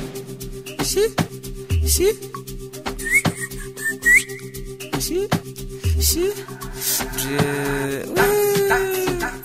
Shi, shi, shi, shi, Dre- Wee.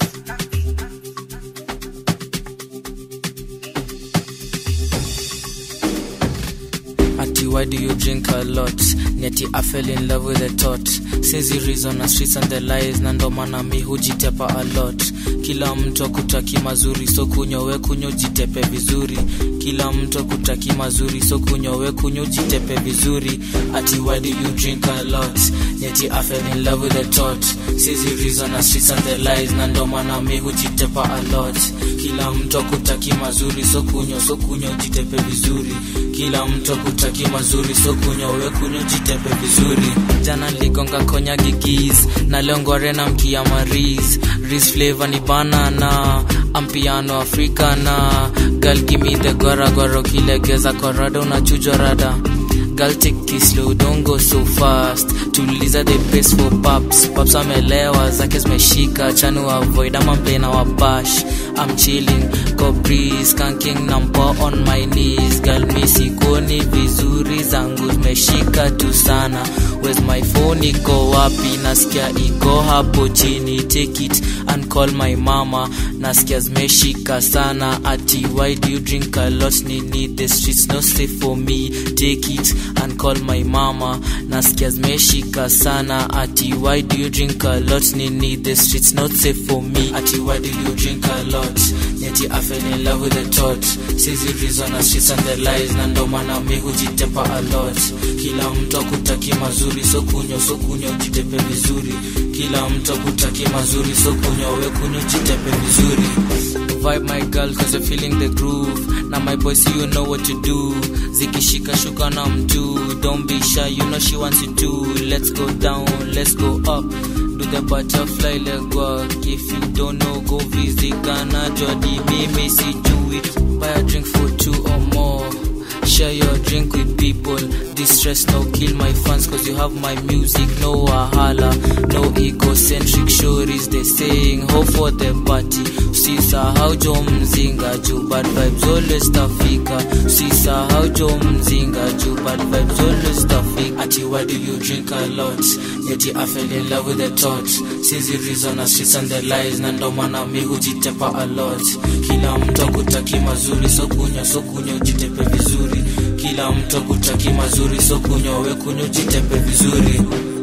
Ati, why do you drink a lot? Nyati I fell in love with the thought. Since the reason na streets and the lies na ndo maana mi hujitepa a lot. Kila mtu akutaki mazuri so kunyowe kunyo jitepe vizuri. Kila mtu akutaki mazuri so kunyowe kunyo jitepe vizuri. Ati why do you drink a lot? Nyati I fell in love with the thought. Since the reason na streets and the lies na ndo maana mi hujitepa a lot. Kila mtu akutaki mazuri so kunyo so kunyo jitepe vizuri kila mtu akutaki mazuri so kunywa we kunywa jitepe vizuri jana niligonga konya gigis na leo ngware na mkia maris ris flavor ni banana ampiano afrika na gal gimi the gwara gwara ukilegeza korada unachujwa rada Girl take it slow, don't go so fast tuliza the pace for paps paps amelewa zake zimeshika chanu avoid ama mplena wa bash I'm chilling go breeze skanking nampo on my knees girl mi sikoni vizuri zangu zimeshika tu sana where's my phone iko wapi nasikia iko hapo chini take it and call my mama nasikia zimeshika sana ati why do you drink a lot nini the streets no safe for me take it and call my mama nasikia zimeshika sana ati why do you drink a lot nini the streets not safe for me ati why do you drink a lot yeti I fell in love with the thought sizi reason na streets and the lies na ndo maana mi hujitepa a lot kila mtu akutaki mazuri so kunywa so kunywa jitepe vizuri kila mtu akutaki mazuri so kunywa we kunywa jitepe vizuri vibe my girl cause you're feeling the groove na my boys you know what to do zikishika shuka na mtu don't be shy you know she wants you to let's go down let's go up do the butterfly leg work if you don't know go visit Ghana Jodi mimi sijui buy a drink for two or more Share your drink with people. This stress no kill my fans cause you have my music. No wahala, no egocentric stories. They saying hope for the party. Usisahau jo mzinga juu bad vibes always tafika. Usisahau jo mzinga juu bad vibes always tafika. Ati why do you drink a lot? Yeti I fell in love with the thought. Sizi reason na streets and the lies na ndo maana mi hujitepa a lot. Kila mtu akutaki mazuri so kunywa so kunywa ujitepe vizuri kila mtu akutaki mazuri so kunywa we kunywa jitepe vizuri